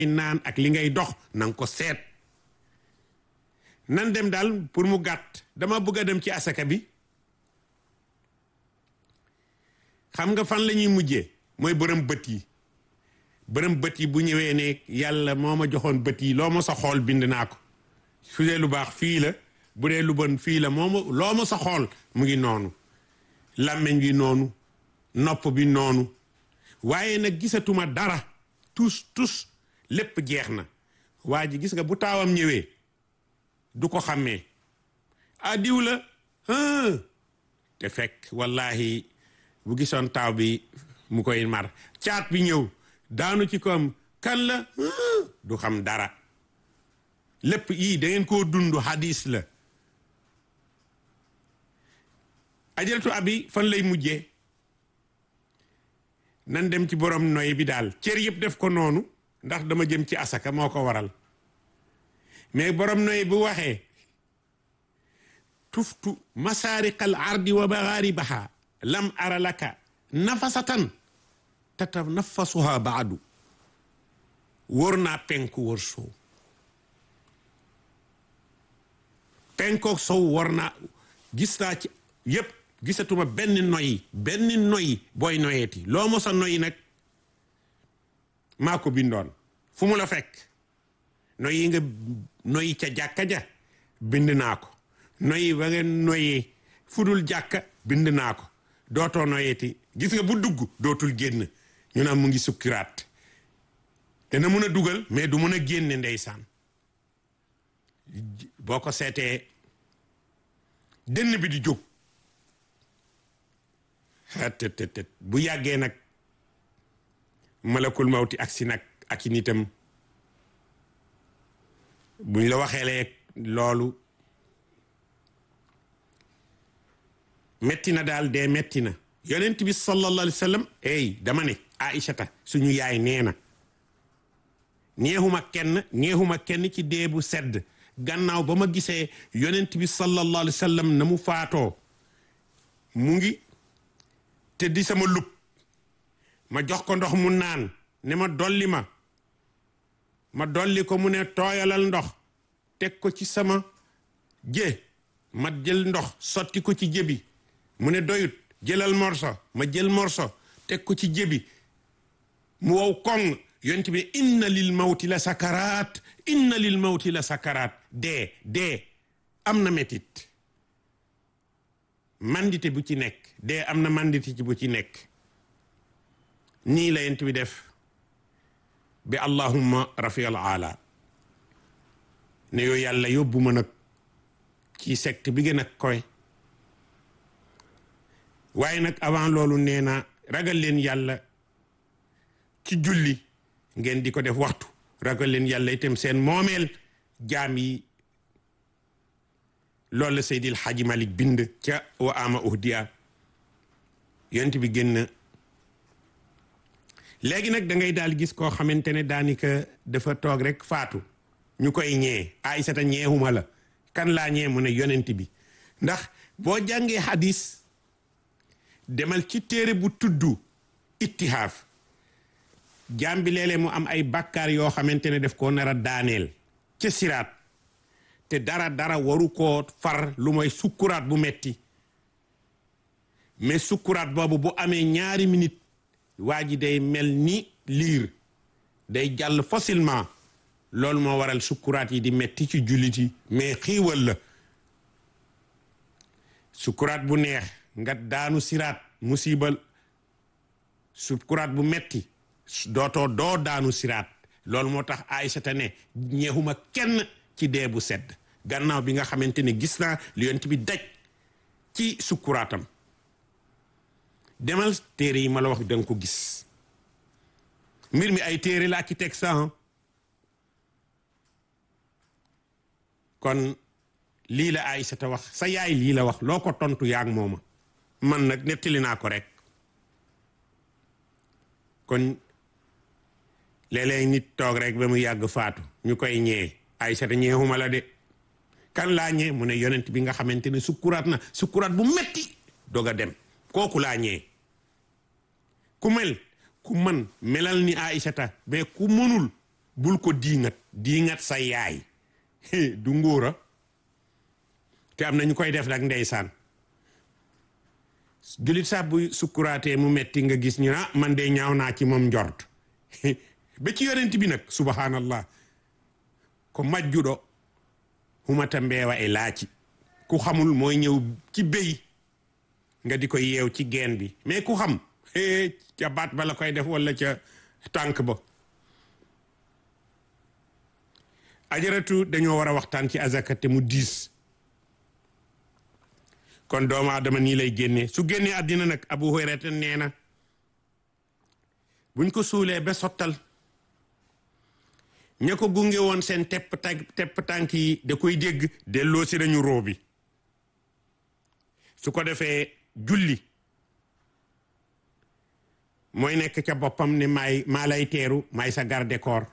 naan ak li ngay dox nanga ko seet nan dem daal pour mu gàtt dama bëgg a dem ci asaka bi xam nga fan la ñuy mujjee mooy bërëm bët yi bërëm bët yi bu ñëwee ne yàlla moo ma joxoon bët yi loo ma sa xool bind naa ko su dee lu baax fii la bu dee lu bon fii la moo ma loo ma sa xool mu ngi noonu làmmiñ bi noonu nopp bi noonu waaye nag gisatuma dara tus tus lépp jeex na waa ji gis nga bu taawam ñëwee du ko xàmmee ah diw la te fekk wallahi bu gisoon taaw bi mu koy mar caat bi ñëw daanu ci koom kan la du xam dara lépp yii da ngeen koo dund hadis la ajaratu abi fan lay mujjee nan dem ci borom noy bi daal cër yëpp def ko noonu ndax dama jëm ci asaka moo ko waral mais borom noy bu waxee tuftu masaariqal ardi wa magharibaha lam ara laka nafasatan tatanafasuha baadu wóor naa penku wóor sow penkook sow war naa gis naa ci yépp gisatuma benn noyi benn noyi booy noyeeti loo mos a noyi nag maa ko bindoon fu mu la fekk noyi nga noyi ca jàkka ja bind naa ko noyi ba nga noyee fudul jàkka bind naa ko dootoo noyeeti gis nga bu dugg dootul génn ñu naan mu ngi sukkiraat dana mun a dugal mais du mun a génne ndeysaan boo ko seetee dënn bi di jóg tëtëtët bu yàggee nag malakul mawti ak si nag ak i nitam buñ la waxeelee loolu metti na daal dee metti na yonent bi sallallahu alayhi wa sallam ey dama ne aïchata suñu yaay nee na neexuma kenn neexuma kenn ci dee bu sedd gannaaw ba ma gisee yonent bi sallallahu alayhi wa sallam na mu faatoo mu ngi te di sama lub ma jox ko ndox mu naan ne ma dolli ma ma dolli ko mu ne tooyalal ndox teg ko ci sama jë ma jël ndox sotti ko ci jëbi mu ne doyut jëlal morso ma jël morso teg ko ci jëbi mu wow koŋ yonent bi inna lil mawti la sakaraat inna lil mawti la sakaraat dee dee am na metit mandité bu ci nekk dee am na mandité ci bu ci nekk nii la yonent bi def bi allahumma rafial ala ne yoo yàlla yóbbu ma nag ci secte bi gën a koy waaye nag avant loolu nee na ragal leen yàlla ci julli ngeen di ko def waxtu ragal leen yàlla itam seen moomeel jaam yi loolu la Seydil Hadji Malick bind ca wa ama uhdiya yonent bi génn léegi nag da ngay daal gis koo xamante ne daanaka dafa toog rek faatu ñu koy ñee Aysata ñeexuma la kan laa ñee mu ne yonent bi ndax boo jàngee hadis demal ci téere bu tudd ittihaaf jaam bi léeg-léeg mu am ay bàkkaar yoo xamante ne def koo nar a daaneel ca siraat te dara dara waru koo far lu mooy sukkuraat bu metti mais sukkuraat boobu bu amee ñaari minute waa ji day mel ni liir day jàll facilement loolu moo waral sukkuraat yi di metti ci jullit yi mais xiiwal la sukkuraat bu neex nga daanu siraat musibal sukkuraat bu metti dootoo doo daanu siraat loolu moo tax Aysata ne ñeexuma kenn ci dee bu sedd gannaaw bi nga xamante ne gis naa li yonent bi daj ci sukkuraatam demal téere yi ma la wax danga ko gis mbir mi ay téere la ki teg sax kon lii la Aysata wax sa yaay lii la wax loo ko tontu yaag mooma man nag nettali naa ko rek kon léeg-léeg nit toog rek ba mu yàgg faatu ñu koy ñee Aysata ñeexuma la de kan laa ñee mu ne yonent bi nga xamante ne sukkuraat na sukkuraat bu metti doog a dem kooku laa ñee ku mel ku man melal ni Aysata mais ku mënul bul ko diingat diingat sa yaay du ngóora te am na ñu koy def nag ndeysaan julit sax bu sukkuraatee mu metti nga gis ñu ah man de ñaaw naa ci moom njort ba ci yonent bi nag subhanallah ko majjuɗo humata mbeewa e laaci ku xamul mooy ñëw ci béy nga di ko yeew ci geen bi mais ku xam ca baat ba la koy def walla ca tànk ba ajaratu dañoo war a waxtaan ci azaka te mu diis kon doomu aadama nii lay génnee su génnee àddina nag abu hurayrata nee na buñ ko suulee ba sottal ña ko gunge woon seen tepp tànk tepp tànk yi da koy dégg delloo si nañu roo bi su ko defee julli mooy nekk ca boppam ne maay maa lay teeru maay sa garde corps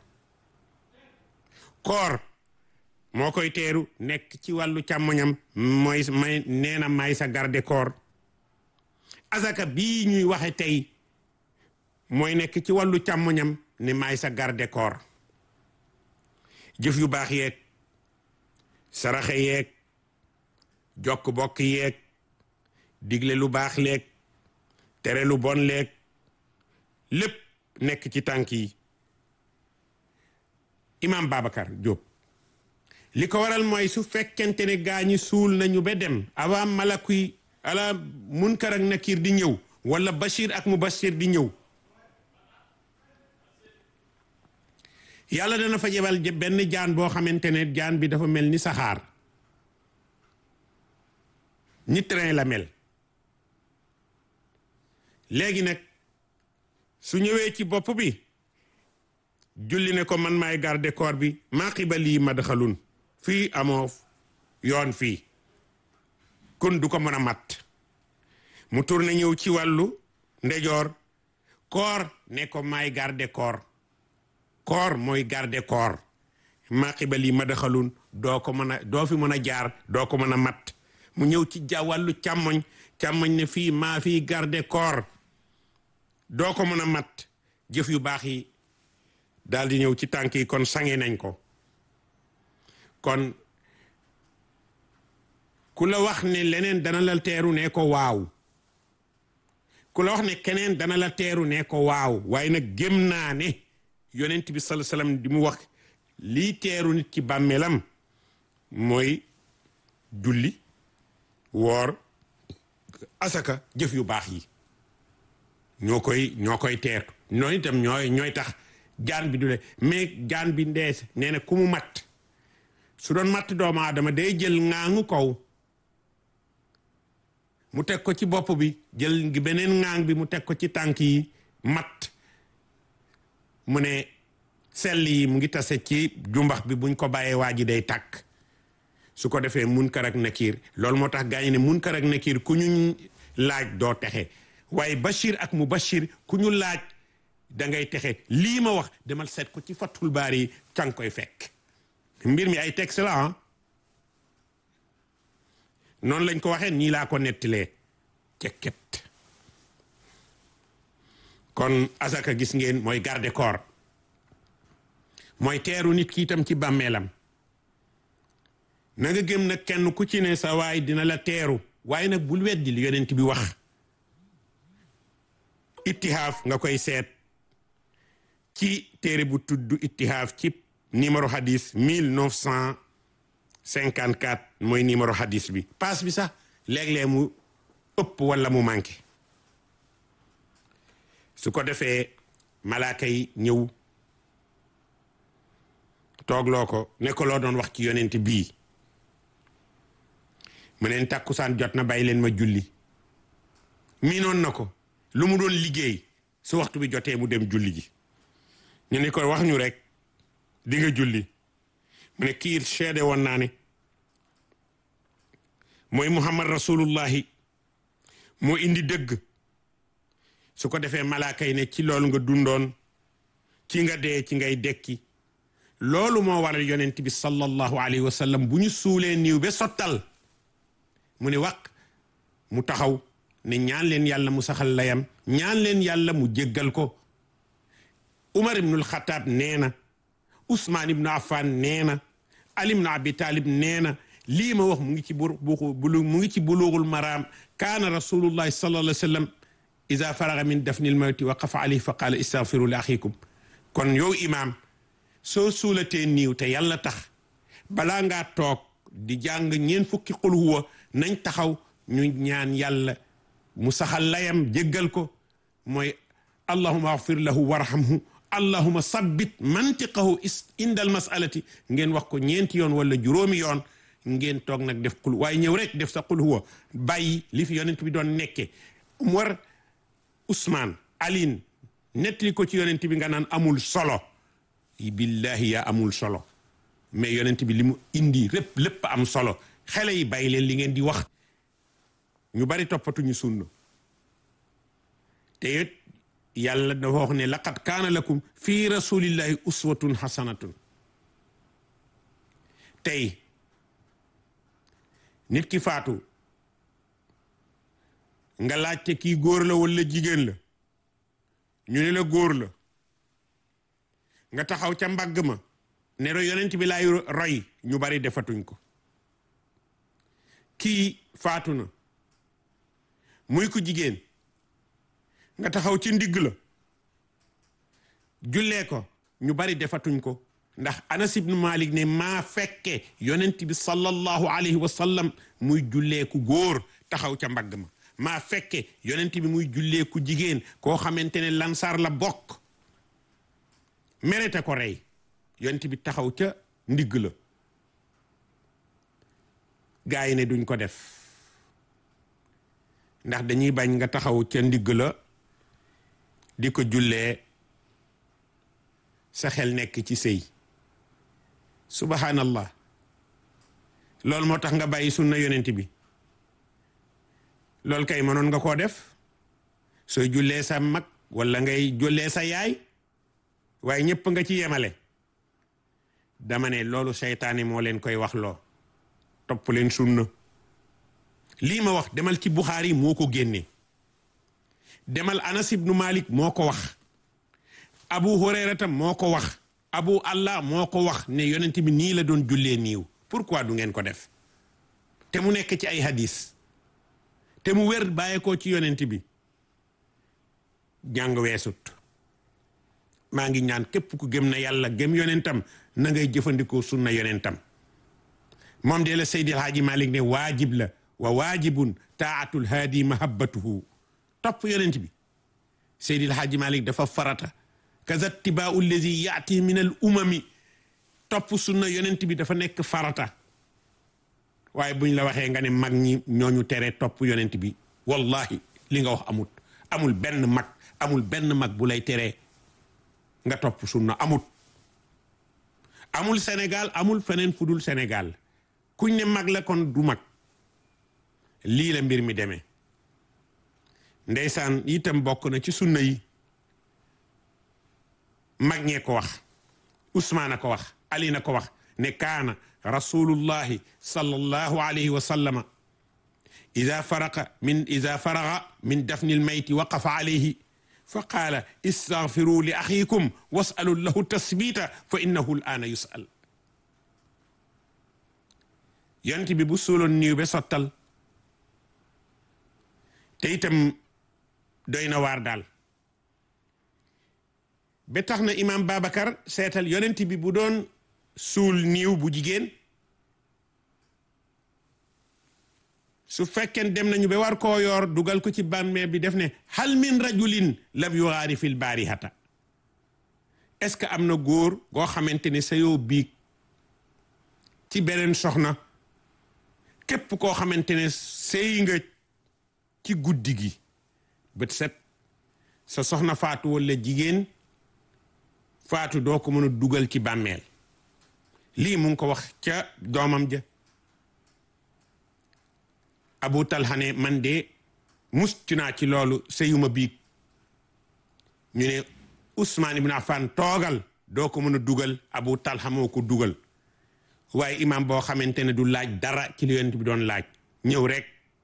koor moo koy teeru nekk ci wàllu càmmoñam mooy may nee na maay sa garde corps azaka bii ñuy waxe tey mooy nekk ci wàllu càmmoñam ne maay sa garde corps jëf yu baax yeeg saraxe yeeg jokk bokk yeeg digle lu baax leeg tere lu bon leeg lépp nekk ci tànk yi imam Babacar Diop li ko waral mooy su fekkente ne gaa ñi suul nañu ba dem avant malakuy ala munkar ak nakir di ñëw wala bashir ak mubashir di ñëw yàlla dana fa jebal benn jaan boo xamante ne jaan bi dafa mel ni saxaar ni train la mel léegi nag su ñëwee ci bopp bi julli ne ko man maay garde corps bi maa xibalii madxalun fii amoo yoon fii kun du ko mën a mat mu tourné ñëw ci wàllu ndejoor koor ne ko maay garde corps koor mooy garde corps maa xibalii madxalun doo ko mën a doo fi mën a jaar doo ko mën a mat mu ñëw ci ja wàllu càmmoñ càmmoñ ne fii maa fii garde corps doo ko mën a mat jëf yu baax yi daal di ñëw ci tànk yi kon sange nañ ko kon ku la wax ne leneen dana la teeru ne ko waaw ku la wax ne keneen dana la teeru ne ko waaw waaye nag gëm naa ne yonent bi sala salaam di mu wax lii teeru nit ci bàmmeelam mooy julli woor asaka jëf yu baax yi ñoo koy ñoo koy teertu noonu itam ñooy ñooy tax jaan bi du le mais jaan bi ndees nee na ku mu matt su doon matt doomu aadama day jël ŋaangu kaw mu teg ko ci bopp bi jël ngi beneen ŋaang bi mu teg ko ci tànk yi matt mu ne sell yi mu ngi tase ci jumbax bi buñ ko bàyyee waa ji day tàkk su ko defee munkar ak nakiir loolu moo tax gaañu ne munkar ak nakiir ku ñu laaj doo texe waaye bashir ak mu bashir ku ñu laaj da ngay texe lii ma wax demal seet ko ci fatul baar yi càng koy fekk mbir mi ay texte la ah noonu lañ ko waxee nii laa ko nettilee cekket kon asaka gis ngeen mooy garde corps mooy teeru nit ki itam ci bàmmeelam na nga gëm nag kenn ku ci ne sa waay dina la teeru waaye nag bul weddi li yonent bi wax ittihaaf nga koy seet ci téere bu tudd ittihaaf ci numéro hadis 1954 mooy numéro hadis bi paas bi sax léeg-léeg mu ëpp wala mu manqué su ko defee malaaka yi ñëw toogloo ko ne ko loo doon wax ci yonent bii mu neen tàkkusaan jot na bàyyi leen ma julli miinoon na ko lu mu doon liggéey su waxtu bi jotee mu dem julli ji ñu ne ko wax ñu rek di nga julli mu ne kii seede woon naa ne mooy muhammad rasulullahi moo indi dëgg su ko defee malaaka yi ne ci loolu nga dundoon ci nga dee ci ngay dekki loolu moo waral yonent bi sallallahu alayhi wa sallam bu ñu suulee niiw ba sottal mu ne wax mu taxaw ne ñaan leen yàlla mu saxal layam ñaan leen yàlla mu jéggal ko Umar ibnul Xataab nee na Ousmane ibnu Affan nee na Ali ibnu Abi Talib nee na lii ma wax mu ngi ci bu bulu mu ngi ci buluugul maraam kaana rasulullahi sallallahu alayhi wa sallam ida faraga min dafnil mawti waqafa alayhi fa qaala istaghfiru li axikum kon yow imaam soo suulatee niiw te yàlla tax balaa ngaa toog di jàng ñeen fukki qul huwa nañ taxaw ñu ñaan yàlla mu saxal layam jéggal ko mooy allahuma agfir lahu warhamhu allahuma sabbit mantiqahu inda al masalati ngeen wax ko ñeenti yoon wala juróomi yoon ngeen toog nag def qul waaye ñëw rek def sa qul huwa bàyyi li fi yonent bi doon nekke Umar Ousmane Aline nettali ko ci yonent bi nga naan amul solo billahi yaa amul solo mais yonent bi li mu indi lépp lépp am solo xale yi bàyyi leen li ngeen di wax ñu bari toppatuñu sunna te it yàlla dafa wax ne laqad kaana lakum fi rasulillahi uswatun hasanatun tey nit ki faatu nga laajte kii góor la walla jigéen la ñu ne la góor la nga taxaw ca mbagg ma ne ro yonent bi laay roy ñu bari defatuñ ko kii faatu na muy ko jigéen nga taxaw ci ndigg la jullee ko ñu bari defatuñ ko ndax Anas ibnu Malik ne maa fekke yonent bi sallallahu alayhi wa sallam muy jullee ku góor taxaw ca mbagg ma maa fekke yonent bi muy jullee ku jigéen koo xamante ne lansar la bokk merete ko rey yonent bi taxaw ca ndigg la gaa yi ne duñ ko def ndax dañuy bañ nga taxaw ca ndigg la di ko jullee sa xel nekk ci sëy subhanallah loolu moo tax nga bàyyi sunna yonent bi loolu kay mënoon nga koo def sooy jullee sa mag walla ngay jullee sa yaay waaye ñëpp nga ci yemale dama ne loolu seytaane moo leen koy wax loo topp leen sunna lii ma wax demal ci Buxaari moo ko génne demal Anas ibnu Malik moo ko wax Abu Hurayrata moo ko wax Abu Allah moo ko wax ne yonent bi nii la doon jullee niiw pourquoi du ngeen ko def te mu nekk ci ay hadis te mu wér bàyyeekoo ci yonent bi jàng weesut maa ngi ñaan képp ku gëm na yàlla gëm yonentam na ngay jëfandikoo sunna yonentam moom de la Seydi El Hadji Malick ne waajib la wa waajibun taatul haadi mahabbatuhu topp yonent bi Seydi El Hadji Malick dafa farata kaza tibaau allazi yaati min al umami topp sunna yonent bi dafa nekk farata waaye buñ la waxee nga ne mag ñi ñooñu tere topp yonent bi wallahi li nga wax amut amul benn mag amul benn mag bu lay teree nga topp sunna amut amul Sénégal amul feneen fu dul Sénégal kuñ ne mag la kon du mag lii la mbir mi demee ndeysaan itam bokk na ci sunna yi mag ñee ko wax Ousmane a ko wax Ali na ko wax ne kaana rasulullahi sallallahu alayhi wa sallama ida faraqa min ida faraga min dafni lmayti waqafa alayhi fa qaala istaghfiru li axiikum wasalu lahu tasbita fa innahu l aana yusal yonent bi bu suuloon niiw be sottal te itam doy na waar daal ba tax na imaam Babacar seetal yonent bi bu doon suul niiw bu jigéen su fekkeen dem nañu ba war koo yoor dugal ko ci bàmmeel bi def ne hal min rajulin lam yugaari fil baarihata est-ce que am na góor goo xamante ne sa yoo biig ci beneen soxna képp koo xamante ne sëy nga ci guddi gi bët set sa soxna faatu walla jigéen faatu doo ko mën a dugal ci bàmmeel lii mu ngi ko wax ca doomam ja abu talha ne man de mucc naa ci loolu sëyuma biig ñu ne Ousmane ibn Affan toogal doo ko mën a dugal abu talha moo ko dugal waaye imam boo xamante ne du laaj dara ci li yonent bi doon laaj ñëw rek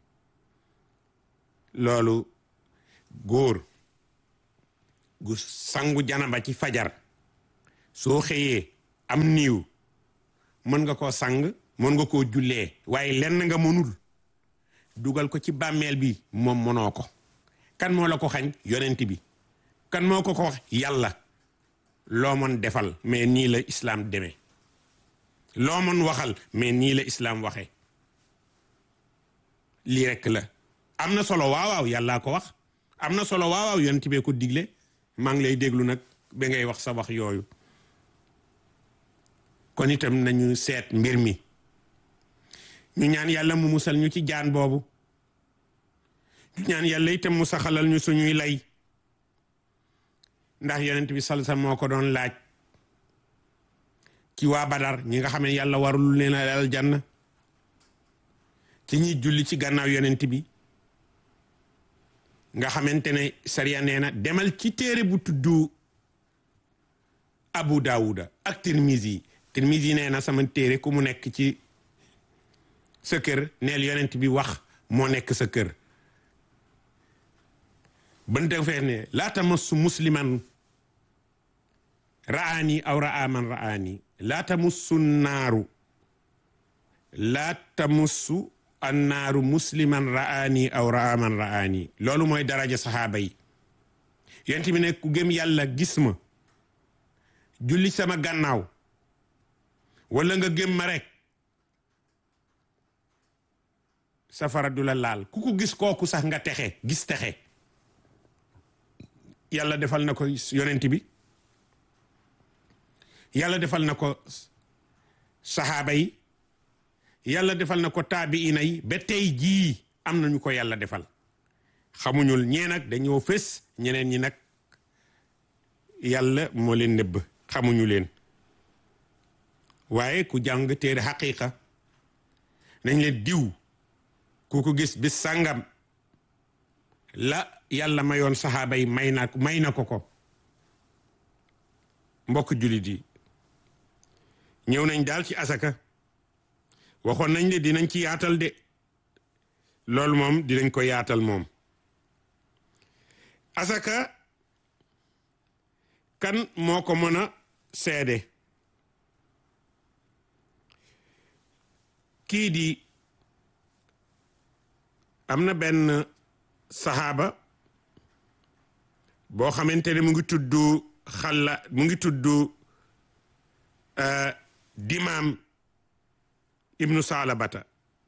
loolu góor gu sangu janaba ci fajar soo xëyee am niiw mën nga koo sang mën nga koo jullee waaye lenn nga mënul dugal ko ci bàmmeel bi moom mënoo ko kan moo la ko xañ yonent bi kan moo ko ko wax yàlla loo mën defal mais nii la islaam demee loo mën waxal mais nii la islaam waxee lii rekk la am na solo waawaaw yàllaa ko wax am na solo waawaaw yonent bee ko digle maa ngi lay déglu nag ba ngay wax sa wax yooyu kon itam nañu seet mbir mi ñu ñaan yàlla mu musal ñu ci jaan boobu ñu ñaan yàlla itam mu saxalal ñu suñuy lay ndax yonent bi salsa moo ko doon laaj ci waa Badar ñi nga xam ne yàlla warul leen a aljanna ci ñi julli ci gannaaw yonent bi nga xamante ne sariya nee na demal ci téere bu tudd Abu Daawuda ak Tirmizi Tirmizi nee na sama téere ku mu nekk ci sa kër neel yonent bi wax moo nekk sa kër bante fee ne laa tamassu musliman ra'aani aw ra'a man ra'aani laa tamussu naaru laa tamussu annaaru musliman ra'aani aw ra'a man ra'aani loolu mooy daraja saxaaba yi yonent bi ne ku gëm yàlla gis ma julli sama gannaaw wala nga gëm ma rek safara du la laal ku ko gis kooku sax nga texe gis texe yàlla defal na ko yonent bi yàlla defal na ko saxaaba yi yàlla defal na ko taabiina yi ba tey jii am nañu ko yàlla defal xamuñul ñee nag dañoo fës ñeneen ñi nag yàlla moo leen nëbb xamuñu leen waaye ku jàng téere xaqiqa nañ leen diw ku ko gis bis sàngam la yàlla mayoon saxaaba yi may na may na ko ko mbokk jullit yi ñëw nañ daal ci asaka waxoon nañ de dinañ ci yaatal de loolu moom dinañ ko yaatal moom asaka kan moo ko mën a seede kii di am na benn saxaaba boo xamante ne mu ngi tudd xalla mu ngi tudd dimaam ibnu saalabata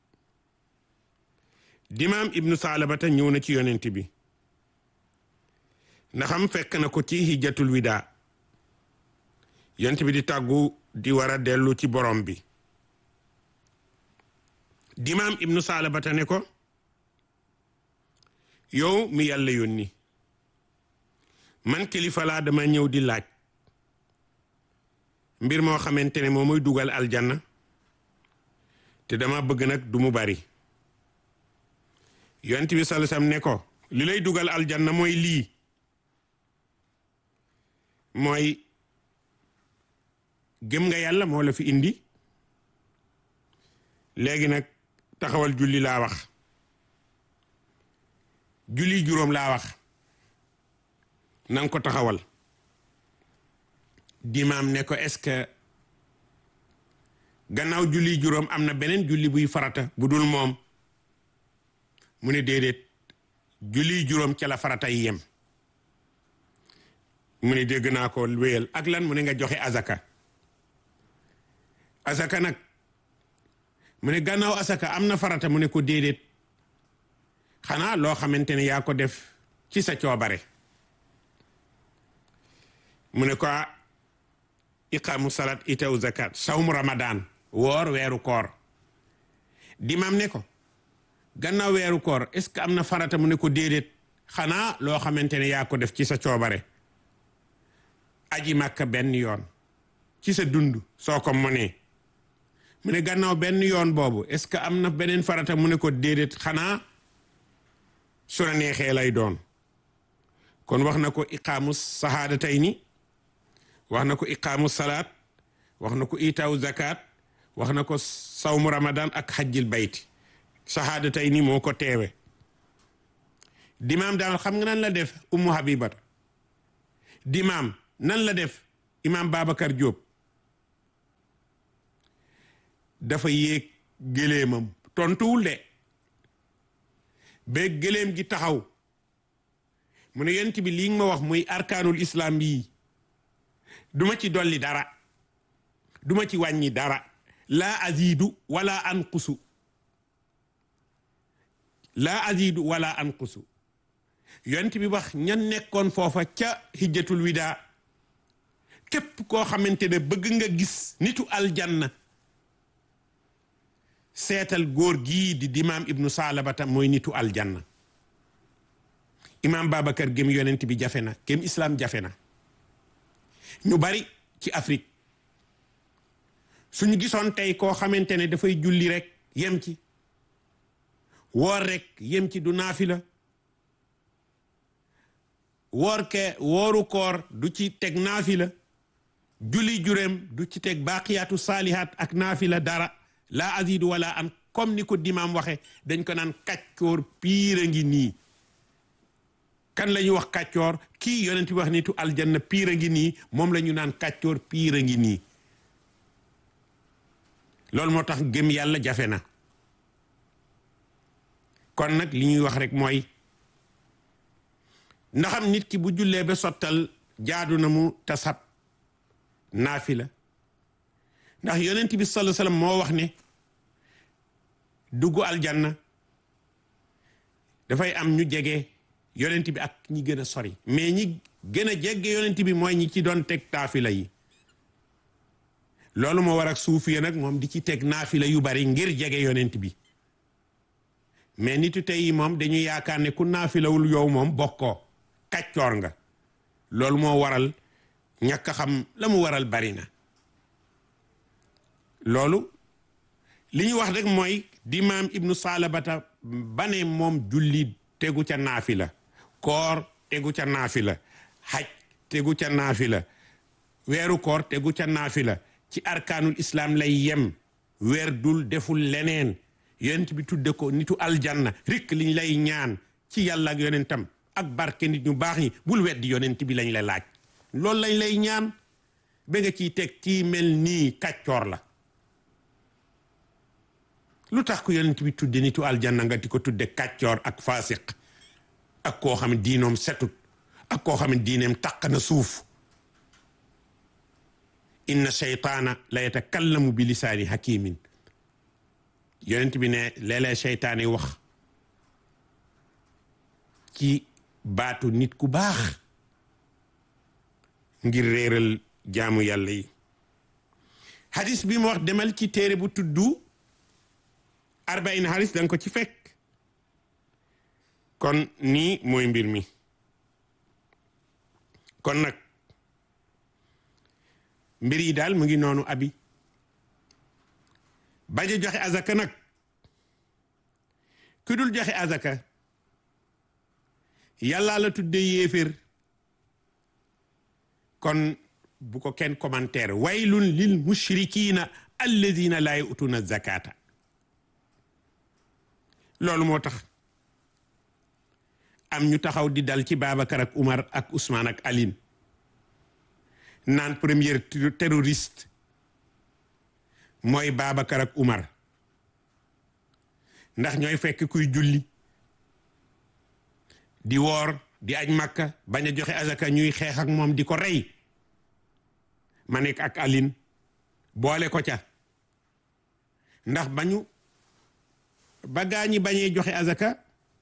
dimaam ibnu saalabata ñëw na ci yonent bi ndaxam fekk na ko ci hijjatul wida yonent bi di tàggu di war a dellu ci borom bi dimaam ibnu saalabata ne ko yow mi yàlla yónni man kilifa laa dama ñëw di laaj mbir moo xamante ne moo muy dugal aljanna te dama bëgg nag du mu bari yonent bi sallallahu alayhi wasallam ne ko li lay dugal aljanna mooy lii mooy gëm nga yàlla moo la fi indi léegi nag taxawal julli laa wax julli juróom laa wax nanga ko taxawal dimaam ne ko est-ce que gannaaw julli juróom am na beneen julli buy farata bu dul moom mu ne déedéet julli juróom ca la farata yi yem mu ne dégg naa ko wéyal ak lan mu ne nga joxe azaka azaka nag mu ne gannaaw azaka am na farata mu ne ko déedéet xanaa loo xamante ne yaa ko def ci sa coobare mu ne ko iqaamu salat itaw zakat sawmu ramadan woor weeru koor dimam ne ko gannaaw weeru koor est-ce que am na farata mu ne ko déedéet xanaa loo xamante ne yaa ko def ci sa coobare aji màkka benn yoon ci sa dund soo ko mënee mu ne gannaaw benn yoon boobu est-ce que am na beneen farata mu ne ko déedéet xanaa su la neexee lay doon kon wax na ko iqaamu sahadatayni wax na ko iqaamu salaat wax na ko itaaw zakat wax na ko sawmu ramadan ak xajjil bayti sahadatayni moo ko teewe dimaam daal xam nga nan la def ummu habibata dimaam nan la def imam babacar Diop dafa yéeg gëléemam tontuwul de ba gëléem gi taxaw mu ne yonent bi lii nga ma wax muy arkaanul islam bii duma ci dolli dara duma ci wàññi dara laa azidu wala anqusu laa azidu wala anqusu yonent bi wax ñan nekkoon foofa ca hijjatul wida képp koo xamante ne bëgg nga gis nitu aljanna seetal góor gii di dimaam ibnu salabata mooy nitu aljanna imaam babacar gém yonent bi jafe na gém islam jafe na ñu bari ci Afrique suñu gisoon tey koo xamante ne dafay julli rek yem ci woor rek yem ci du naafila woor ke wooru koor du ci teg naafila julli juréem du ci teg baaqiyaatu saalihaat ak naafila dara laa azidu wala an comme ni ko dimaam waxe dañ ko naan kàccoor piir a ngi nii kan la ñuy wax kàccoor kii yonent bi wax nitu aljanna piir a ngi nii moom la ñu naan kàccoor piir a ngi nii loolu moo tax gëm yàlla jafe na kon nag li ñuy wax rek mooy ndaxam nit ki bu jullee ba sottal jaadu na mu tasab naafila ndax yonent bi sallallahu alayhi wasallam moo wax ne dugg aljanna dafay am ñu jege yonent bi ak ñi gën a sori mais ñi gën a jege yonent bi mooy ñi ci doon teg naafila yi loolu moo war ak suufiya nag moom di ci teg naafila yu bari ngir jege yonent bi mais nitu tey yi moom dañuy yaakaar ne ku naafilawul yow moom bokkoo kàccoor nga loolu moo waral ñàkk xam la mu waral bari na loolu li ñu wax rek mooy dimaam ibnu salabata bane moom julli tegu ca naafila koor tegu ca naafila xaj tegu ca naafila weeru koor tegu ca naafila ci arkaanul islam lay yem weer dul deful leneen yonent bi tudde ko nitu aljanna rikk liñ lay ñaan ci yàlla ak yonentam ak barke nit ñu baax ñi bul weddi yonent bi lañ la laaj loolu lañ lay ñaan ba nga ciy teg ci mel nii kàccoor la lu tax ko yonent bi tudde nitu aljanna nga di ko tudde kàccoor ak faasiq ak koo xam ne diinoom setut ak koo xam ne diineem taq na suuf inna sheytaana la yatakallamu bi lisaani hakimin yonent bi ne léeg-léeg seytaan yi wax ci baatu nit ku baax ngir réeral jaamu yàlla yi hadis bi mu wax demal ci téere bu tuddu arbain hadis danga ko ci fekk kon nii mooy mbir mi kon nag mbir yi daal mu ngi noonu abi bañ a joxe azaka nag ku dul joxe azaka yàlla la tudde yéeféer kon bu ko kenn commentaire waylun lil mushrikina alladina laa yu'tuna zakata loolu moo tax am ñu taxaw di dal ci Babacar ak Umar ak Ousmane ak Aline naan premier terroriste mooy Babacar ak Umar ndax ñooy fekk kuy julli di woor di aj Makka bañ a joxe azaka ñuy xeex ak moom di ko rey ma nekk ak Aline boole ko ca ndax bañu ba gaa ñi bañee joxe azaka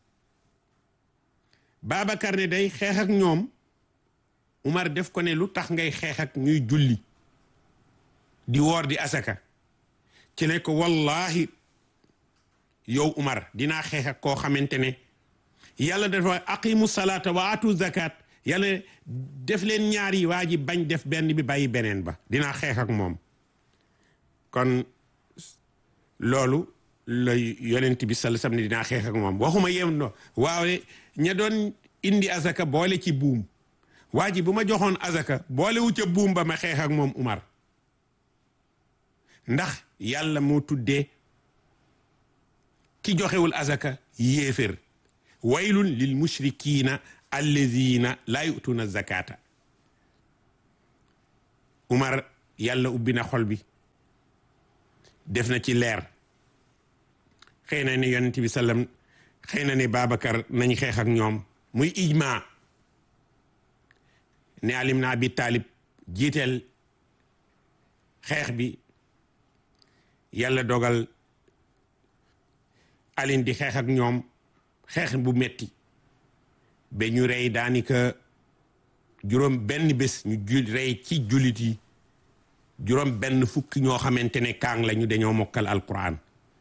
Babacar ne day xeex ak ñoom Umar def ko ne lu tax ngay xeex ak ñuy julli di woor di asaka ci ne ko wallahi yow Umar dinaa xeex ak koo xamante ne yàlla dafa aqimu salaata wa atu zakat yàlla def leen ñaar yi waa ji bañ def benn bi bàyyi beneen ba dinaa xeex ak moom kon loolu la yonent bi sal sam ne dinaa xeex ak moom waxuma yem no waaw ña doon indi azaka boole ci buum waa ji bu ma joxoon azaka boole wu ca buum ba ma xeex ak moom Umar ndax yàlla moo tuddee ki joxewul azaka yéefér waylun lil mushrikina alladina laa yutuna zakata Umar yàlla ubbi na xol bi def na ci leer xëy na ni yonent bi sallam xëy na ni Babacar nañ xeex ak ñoom muy ijma ne alim na abi taalib jiiteel xeex bi yàlla dogal alin di xeex ak ñoom xeex bu metti ba ñu rey daanaka juróom benn bés ñu jul rey ci jullit yi juróom benn fukki ñoo xamante ne kaang lañu dañoo mokkal alquran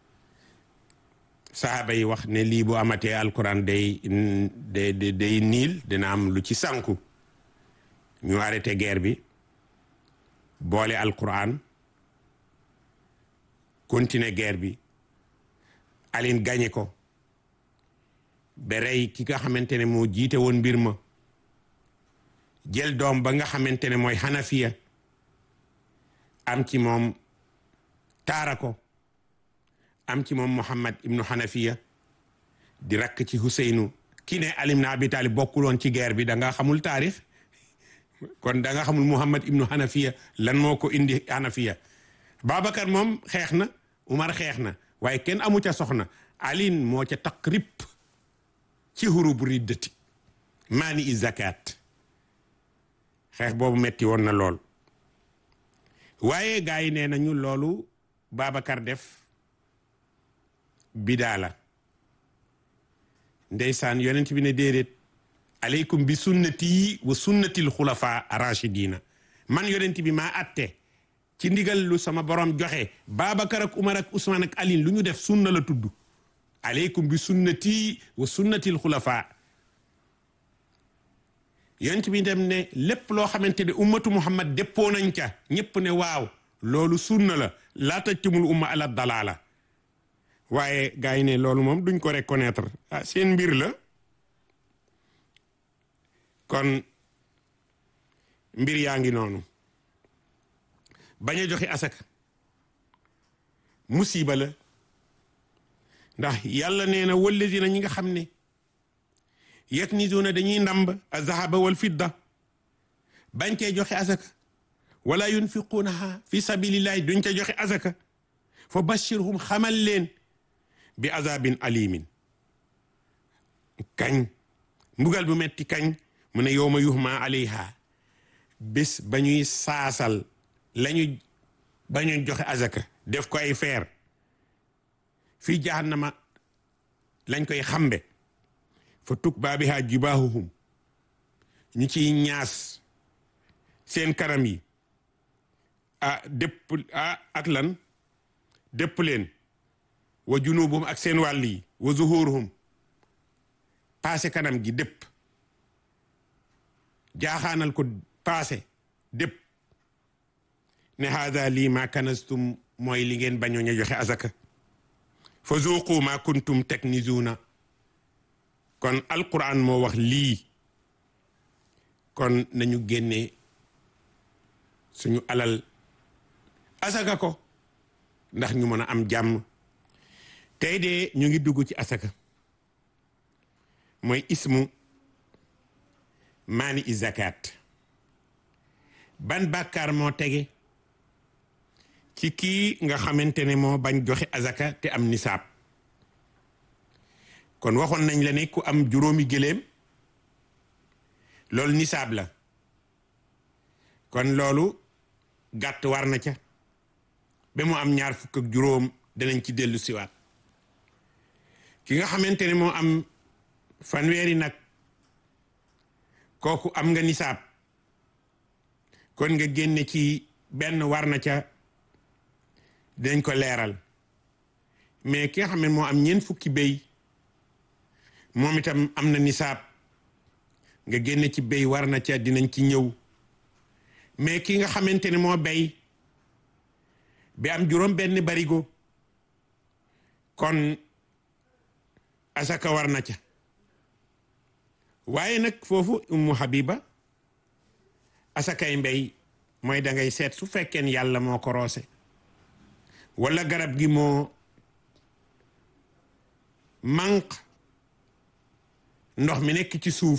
sahaaba yi wax ne lii bu amatee alquran day day day niil dina am lu ci sànku ñu arrêté guerre bi boole alquran continuer guerre bi alin gañe ko ba rey ki nga xamante ne moo jiite woon mbir ma jël doom ba nga xamante ne mooy xanafiya am ci moom taara ko am ci moom muhammad ibnu xanafiya di rakk ci huseynu ki ne alim na abi talib bokkuloon ci guerre bi da nga xamul taarix kon da nga xamul muhammad ibnu xanafiya lan moo ko indi xanafiya babacar moom xeex na umar xeex na waaye kenn amu ca soxna alin moo ca taqrib ci hurubu riddati maani i zakat xeex boobu metti woon na lool waaye gaa yi nee nañu loolu Babacar def bidaa la ndeysaan yonent bi ne déedéet aleykum bi sunnati wa sunnatil xulafa rachidina man yonent bi maa atte ci ndigal lu sama borom joxe Babacar ak Umar ak Ousmane ak Alin lu ñu def sunna la tudd aleykum bi sunnati wa sunnatil xulafa yonent bi dem ne lépp loo xamante ne ummatu muhammad déppoo nañ ca ñépp ne waaw loolu sunna la laa tajtumul umma ala dalaala waaye gars yi ne loolu moom duñ ko reconnaître ah seen mbir la kon mbir yaa ngi noonu bañ a joxe asaka musiba la ndax yàlla nee na wallazina ñi nga xam ne yaknizuuna dañuy ndamb azahaba wal fidda bañ cee joxe asaka wala yunfiquunaha fi sabilillahi duñ ca joxe asaka fa bashirhum xamal leen bi azabin alimin kañ mbugal bu metti kañ mu ne yowma yuhma alayha bés ba ñuy saasal lañu ba ñuy joxe asaka def ko ay feer fii jahannama lañ koy xambe fa tuk baabiha jibaahuhum ñu ciy ñaas seen kanam yi ah dépp ah ak lan dépp leen wa junubuhum ak seen wàll yi wa zuhuruhum paase kanam gi dépp jaaxaanal ko paase dépp ne haada lii ma kanastum mooy li ngeen bañoo ña joxe azaka fa zuuqu ma kuntum taknizuuna kon alquran moo wax lii kon nañu génne suñu alal asaka ko ndax ñu mën a am jàmm tey de ñu ngi dugg ci asaka mooy ismu maani i zakat ban bàkkaar moo tege ci kii nga xamante ne moo bañ joxe azaka te am nisaab kon waxoon nañ la ne ku am juróomi gëléem loolu nisaab la kon loolu gàtt war na ca ba mu am ñaar fukk ak juróom danañ ci dellu siwaat ki nga xamante ne moo am fanweeri nag kooku am nga nisaab kon nga génne ci benn war na ca dañ ko leeral mais ki nga xam ne moo am ñeent fukki béy moom itam am na nisaab nga génne ci béy war na ca dinañ ci ñëw mais ki nga xamante ne moo béy bi am juróom benn barigo kon asaka war na ca waaye nag foofu ummu habiba asakay mbéy mooy da ngay seet su fekkeen yàlla moo ko roose wala garab gi moo manq ndox mi nekk ci suuf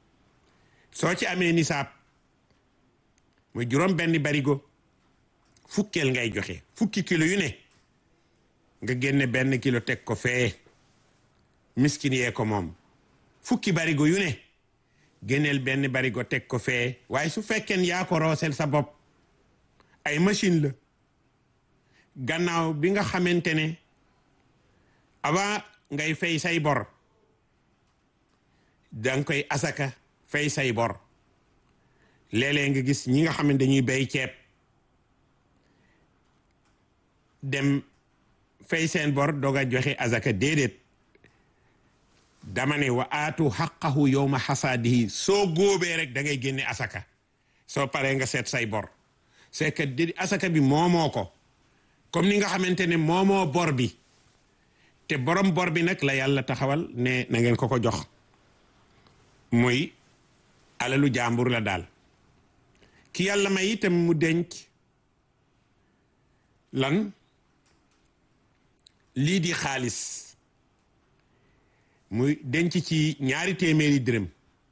soo ci amee nisaab muy juróom benn barigo fukkeel ngay joxe fukki kilo yu ne nga génne benn kilo teg ko fee miskin yee ko moom fukki barigo yu ne génneel benn barigo teg ko fee waaye su fekkeen yaa ko roosel sa bopp ay machine la gannaaw bi nga xamante ne avant ngay fay say bor danga koy asaka fay say bor léeg-léeg nga gis ñi nga xam ne dañuy bay ceeb dem fay seen bor doog a joxe asaka déedéet dama ne wa aatu xaqahu yowma xasaadihi soo góobee rek da ngay génne asaka soo paree nga seet say bor c'est que di asaka bi moomoo ko comme ni nga xamante ne moomoo bor bi te borom bor bi nag la yàlla taxawal ne na ngeen ko ko jox muy alalu jàmbur la daal ki yàlla may itam mu denc lan lii di xaalis muy denc ci ñaari téeméeri dërëm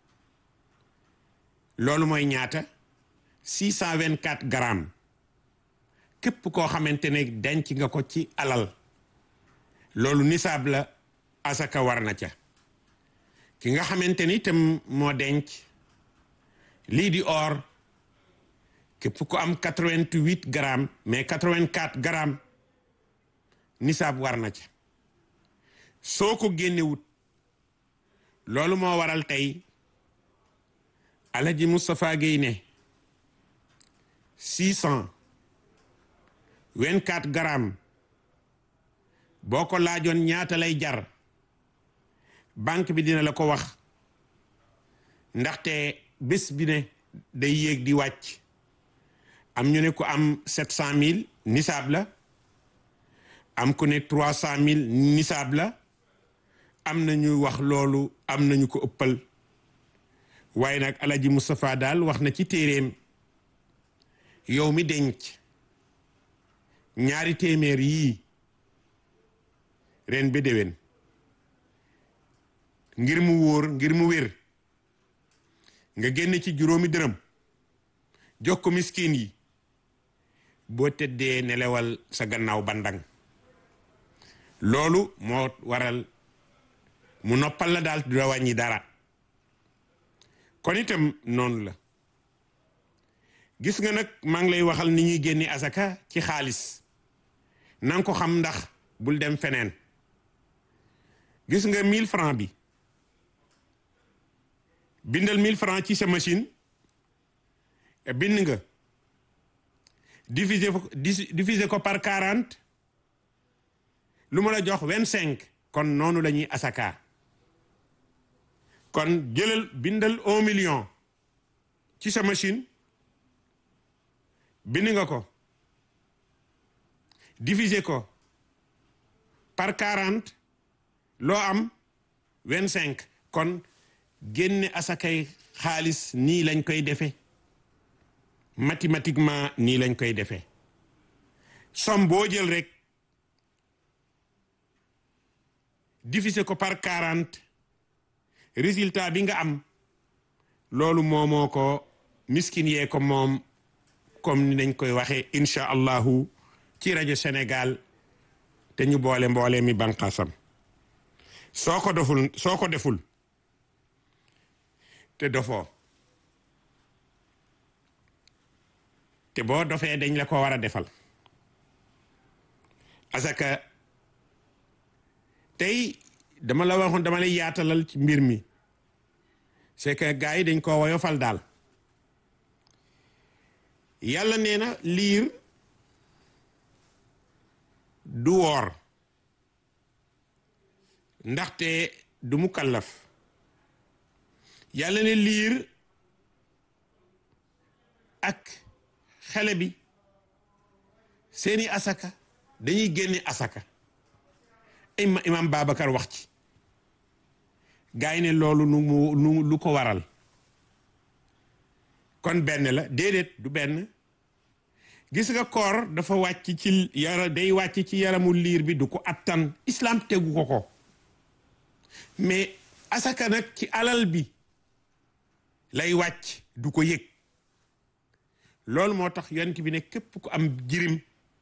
loolu mooy ñaata six cent vingt quatre grammes képp koo xamante ne denc nga ko ci alal loolu nisaab la asaka war na ca ki nga xamante ni itam moo denc lii di or képp ko am quatre vingt huit grammes mais quatre vingt quatre grammes nisaab war na ca soo ko génnewut loolu moo waral tey Alaji Moustapha Guèye ne six cent vingt quatre grammes boo ko laajoon ñaata lay jar banque bi dina la ko wax ndaxte bés bi ne day yéeg di wàcc am ñu ne ko am sept cent mille nisaab la am ku ne trois cent mille nisaab la am na ñu wax loolu am nañu ko ëppal waaye nag alaji Moustapha daal wax na ci téeréem yow mi denc ñaari téeméer yii ren ba déwén ngir mu wóor ngir mu wér nga génn ci juróomi dërëm jox ko miskin yi boo tëddee nelewal sa gannaaw bandang loolu moo waral mu noppal la daal du la wàññi dara kon itam noonu la gis nga nag maa ngi lay waxal ni ñuy génne asaka ci xaalis nanga ko xam ndax bul dem feneen gis nga 1000 francs bi bindal 1000 francs ci sa machine bind nga diviser ko diviser ko par 40 lu ma la jox 25 kon noonu la ñuy asaka kon jëlal bindal 1 million ci sa machine bind nga ko diviser ko par 40 loo am 25 kon génne asakay xaalis nii lañ koy defee mathématiquement nii lañ koy defee somme boo jël rek diviser ko par 40 résultat bi nga am loolu moomoo ko miskin yee ko moom comme ni dañ koy waxee incha allahu ci rajo Sénégal te ñu boole mboole mi banqaasam soo ko deful soo ko deful te dofoo te boo dofee dañ la ko war a defal asaka tey dama la waxoon dama lay yaatalal ci mbir mi c'est que gars yi dañ ko woyofal daal yàlla nee na liir du woor ndaxte du mu kallaf yàlla ne liir ak xale bi seeni asaka dañuy génne asaka ima imam Babacar wax ci gaa yi ne loolu nu mu nu lu ko waral kon benn la déedéet du benn gis nga koor dafa wàcc ci yara day wàcc ci yaramu liir bi du ko attan islam tegu ko ko mais asaka nag ci alal bi lay wàcc du ko yëg loolu moo tax yonent bi ne képp ku am jirim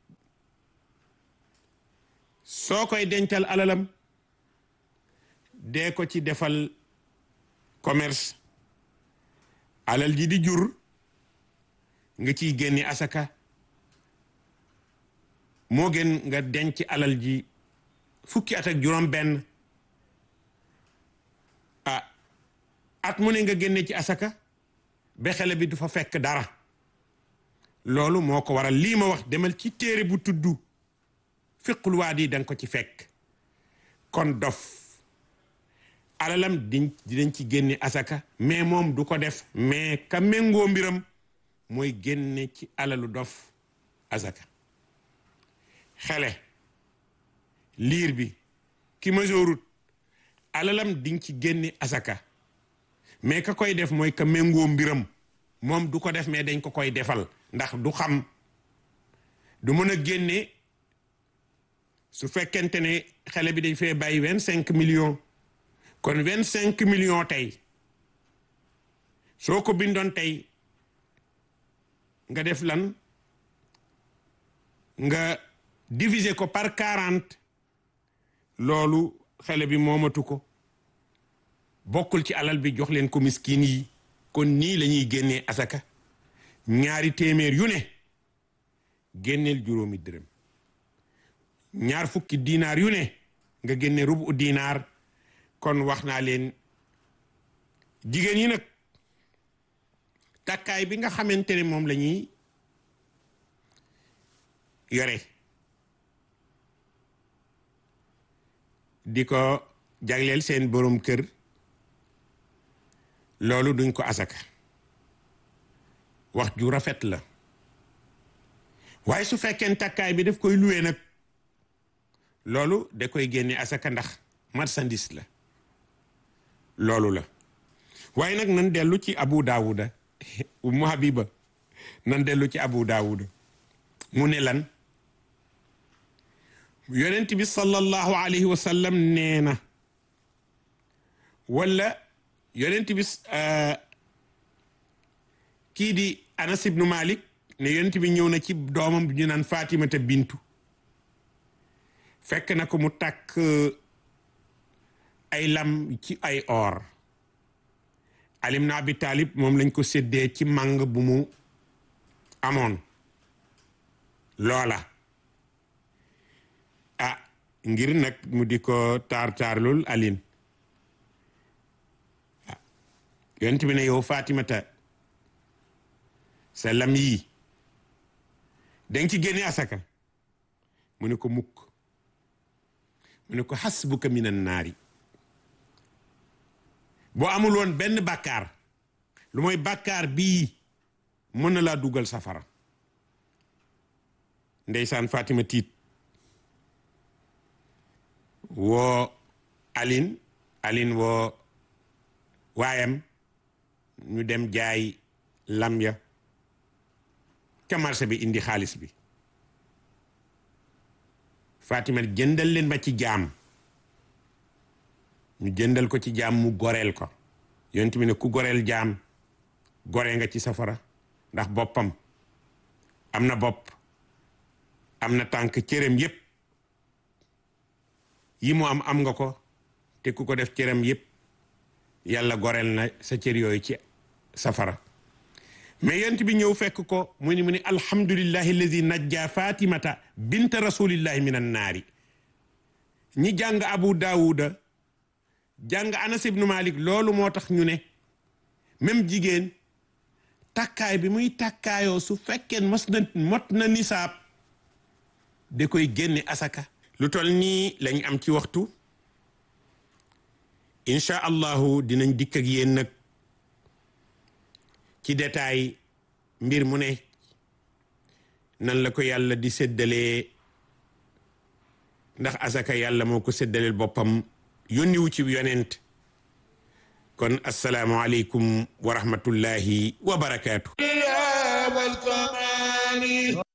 soo koy dencal alalam dee ko ci defal commerce alal ji di jur nga ciy génne asaka moo gën nga denc alal ji fukki at ak juróom benn ah at mu ne nga génne ci asaka ba xale bi du fa fekk dara loolu moo ko waral lii ma wax demal ci téere bu tudd fiqul waadi da nga ko ci fekk kon dof alalam diñ dinañ ci génne asaka mais moom du ko def mais ka méngoo mbiram mooy génne ci alalu dof asaka xele liir bi ki majoorut alalam diñ ci génne asaka mais ka koy def mooy ka méngoo mbiram moom du ko def mais dañ ko koy defal ndax du xam du mën a génne su fekkente ne xale bi dañ fee bàyyi vingt cinq millions kon vingt cinq millions tey soo ko bindoon tey nga def lan nga diviser ko par quarante loolu xale bi moomatu ko bokkul ci alal bi jox leen ko miskin yi kon nii la ñuy génnee asaka ñaari téeméer yu ne génneel juróomi dërëm ñaar fukki dinaar yu ne nga génne rubu dinaar kon wax naa leen jigéen yi nag takkaay bi nga xamante ne moom la ñuy yore di ko jagleel seen borom kër loolu duñ ko asaka wax ju rafet la waaye su fekkee takkaay bi daf koy luwee nag loolu da koy génne asaka ndax marchandise la loolu la waaye nag nan dellu ci abu daawuda ummu habiba nan dellu ci abu daawuda mu ne lan yonent bi sallallahu alayhi wa sallam nee na wala yonent bi kii di anas ibnu malik ne yonent bi ñëw na ci doomam bi ñu naan fatimata bintu fekk na ko mu takk ay lam ci ay or alim na abi talib moom lañ ko séddee ci màng bu mu amoon loola ah ngir nag mu di ko taar taarlul alin yonent bi ne yow fatimata sa lam yii danga ci génne asaka mu ne ko mukk mu ne ko hasbuka minan naari boo amul woon benn bàkkaar lu mooy bàkkaar bii mën na laa dugal safara ndeysaan Fatima tiit woo Aline Aline woo waayam ñu dem jaay lam ya ca marché bi indi xaalis bi Fatima jëndal leen ma ci jaam ñu jëndal ko ci jaam mu goreel ko yonent bi ne ku goreel jaam gore nga ci safara ndax boppam am na bopp am na tànk cëram yépp yi mu am am nga ko te ku ko def cëram yépp yàlla goreel na sa cër yooyu ci safara mais yonent bi ñëw fekk ko mu ni mu ni alhamdulillahi alladi najja fatimata binta rasulillahi min an naari ñi jàng abu daawuda jàng anas ibnu malik loolu moo tax ñu ne même jigéen takkaay bi muy takkaayoo su fekkee mos na mot na nisaab da koy génne asaka lu tol nii lañ am ci waxtu incha allahu dinañ dikk ak yéen nag ci détail mbir mu ne nan la ko yàlla di séddalee ndax asaka yàlla moo ko séddaleel boppam yónniwu ci yonent kon assalaamu aleykum wa rahmatullahi wa barakaatu